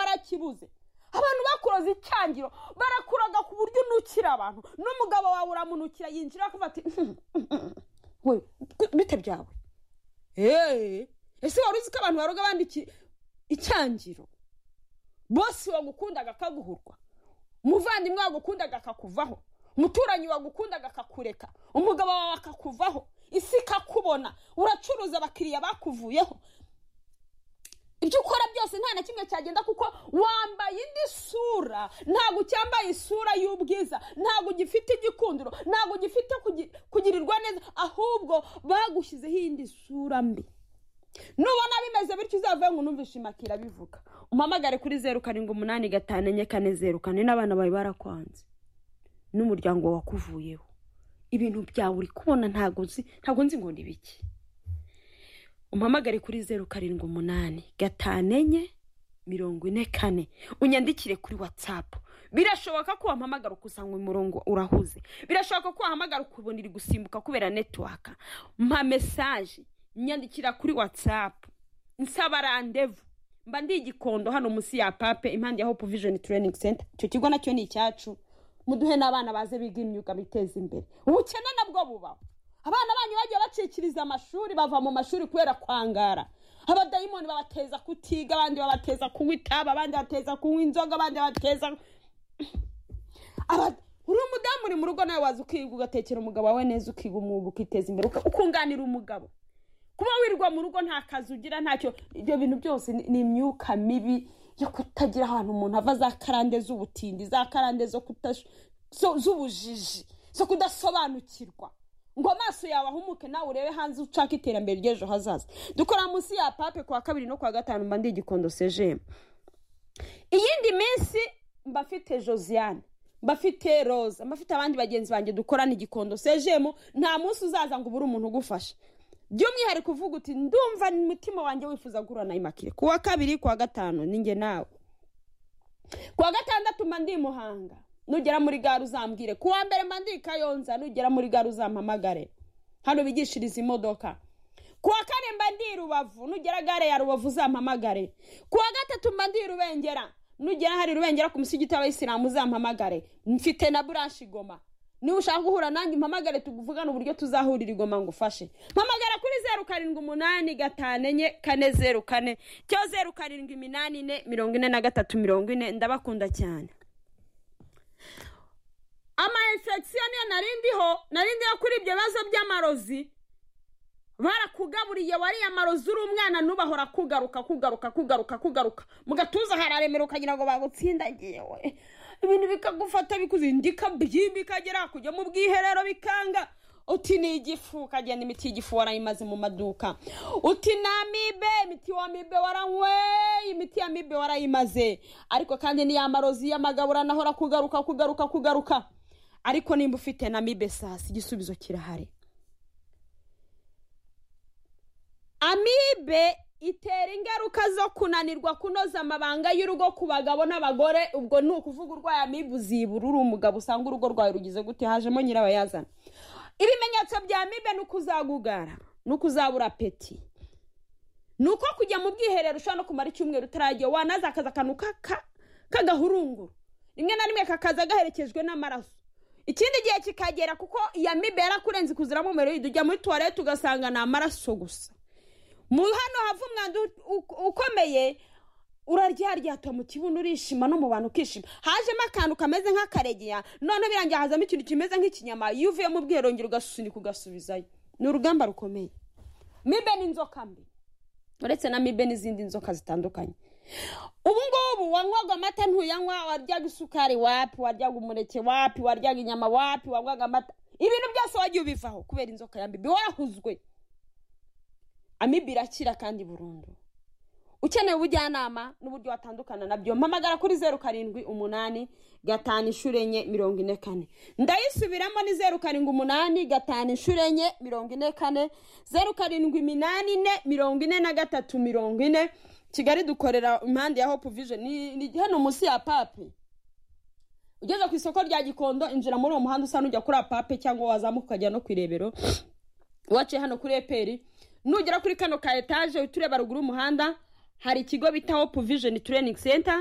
warakibuze abantu bakuroza icyangiro barakuraga ku buryo unukira abantu n'umugabo wawe uramunukira yinjira akavuga ati we bite byawe eee ese wari uzi ko abantu baroga abandi icyangiro bose wagukundaga akaguhurwa umuvandimwe wagukundaga akakuvaho umuturanyi wagukundaga akakureka umugabo wawe akakuvaho isi ikakubona uracuruza abakiriya bakuvuyeho ibyo ukora byose nta na kimwe cyagenda kuko wambaye indi sura ntabwo ucyambaye isura y'ubwiza ntabwo ugifite igikundiro ntabwo ugifite kugirirwa neza ahubwo bagushyizeho iyindi sura mbi nubona bimeze bityo uzavuye ngo numvishe imakira bivuga umpamagare kuri zeru karindwi umunani gatanu enye kane zeru kane n'abana bawe barakwanze n'umuryango wakuvuyeho ibintu byawe uri kubona ntabwo nzi ntabwo nzi ngo ni biki umpamagare kuri zeru karindwi umunani gatanu enye mirongo ine kane unyandikire kuri watsapu birashoboka ko wampamagara ukusanga umurongo urahuze birashoboka ko wahamagara ukubona iri gusimbuka kubera netiwaka mpa mesaje nyandikira kuri watsapu nsaba randevu mba ndi igikondo hano munsi ya pape impande ya hopu vijoni tureyiningi senta icyo kigo nacyo ni icyacu muduhe n'abana baze biga imyuga biteza imbere ubukene nabwo bubaho abana banyu bagiye bacikiriza amashuri bava mu mashuri kubera kwangara abadayimoni babateza kutiga abandi babateza kunywa itabi abandi bateza kunywa inzoga abandi bateza uri umudamu uri mu rugo nawe waza ukiga ugatekera umugabo wawe neza ukiga umwuga ukiteza imbere ukunganira umugabo kuba wirwa mu rugo nta kazi ugira ntacyo ibyo bintu byose ni imyuka mibi yo kutagira ahantu umuntu ava za karande z'ubutindi za karande z'ubujiji zo kudasobanukirwa ngo amaso yawe ahumuke nawe urebe hanze ucaka iterambere ry'ejo hazaza dukora munsi ya pape kuwa kabiri no kuwa gatanu mba ndi igikondo sejemu iyindi minsi mbafite josiane mbafite roza mbafite abandi bagenzi banjye dukorana igikondo sejemu nta munsi uzaza ngo ubure umuntu ugufasha by'umwihariko uvuga uti ndumva ni umutima wanjye wifuza guhura na imakire kuwa kabiri kuwa gatanu ninjye nawe kuwa gatandatu mba ndi muhanga nugera muri gare uzambwire kuwa mbere mba ndi kayonza nugera muri gare uzampamagare hano bigishiriza imodoka kuwa kane mba ndi rubavu nugera gare ya rubavu uzampamagare kuwa gatatu mba ndi rubengera nugera hari rubengera ku musigiti w'abayisilamu uzampamagare mfite na buranshi igoma niba ushaka guhura nanjye mpamagare tuvugane uburyo tuzahurira igoma ngo ufashe mpamagara kuri zeru karindwi umunani gatanu enye kane zeru kane cyo zeru karindwi iminani ine mirongo ine na gatatu mirongo ine ndabakunda cyane ama infection niyo narindiho narindiho kuri ibyo bibazo by'amarozi barakugaburiye wariye amarozi uri umwana ntubahora kugaruka kugaruka kugaruka kugaruka mu gatuza hararemera ukagira ngo bagutsindagiye we ibintu bikagufata bikuzindika bikagera kujya mu bwiherero bikanga uti ni igifu ukagenda imiti y'igifu warayimaze mu maduka uti ni amibe imiti wa mibe waranyweye imiti ya mibe warayimaze ariko kandi niya marozi y'amagabura nahora kugaruka kugaruka kugaruka ariko nimba ufite na mibe sasi igisubizo kirahari amibe itera ingaruka zo kunanirwa kunoza amabanga y'urugo ku bagabo n'abagore ubwo ni ukuvuga urwaye amibe uzibura uri umugabo usanga urugo rwawe rugize gute hajemo nyirabayazana ibimenyetso bya mibe ni ukuzagugara ni ukuzabura peti ni uko kujya mu bwiherero ushobora no kumara icyumweru utaragiye wanaza akazi akantu k'agahurunguru rimwe na rimwe kakaza gaherekejwe n'amaraso ikindi gihe kikagera kuko iya mibe yarakurenze kuziramo umuriro ujya muri tuwarete ugasanga ni amaraso gusa mu hano hava umwanda ukomeye uraryaryatwa mu kibuno urishima no mu bantu ukishima hajemo akantu kameze nk'akaregeya none birangiye hazamo ikintu kimeze nk'ikinyama iyo uvuye mu bwiherongero ugasunika ugasubizayo ni urugamba rukomeye mibe n'inzoka mbi uretse na mibe n'izindi nzoka zitandukanye ubu ngubu wanywaga amata ntuyanywa waryaga isukari wapi waryaga umuneke wapi waryaga inyama wapi wanywaga amata ibintu byose wagiye ubivaho kubera inzoka ya mibe warahuzwe amibe irakira kandi burundu ukeneye ubujyanama n'uburyo watandukana nabyo mpamagara kuri zeru karindwi umunani gatanu inshuro enye mirongo ine kane ndayisubiramo ni zeru karindwi umunani gatanu inshuro enye mirongo ine kane zeru karindwi iminani ine mirongo ine na gatatu mirongo ine kigali dukorera impande ya hopu vijoni ni hano munsi ya pape ugeze ku isoko rya gikondo injira muri uwo muhanda usa n'ujya kuri apape cyangwa wazamuka ukajya no ku irebero waciye hano kuri eperi nugera kuri kano ka etaje uhita ureba ruguru y'umuhanda hari ikigo bita hopu vijoni tureyiningi senta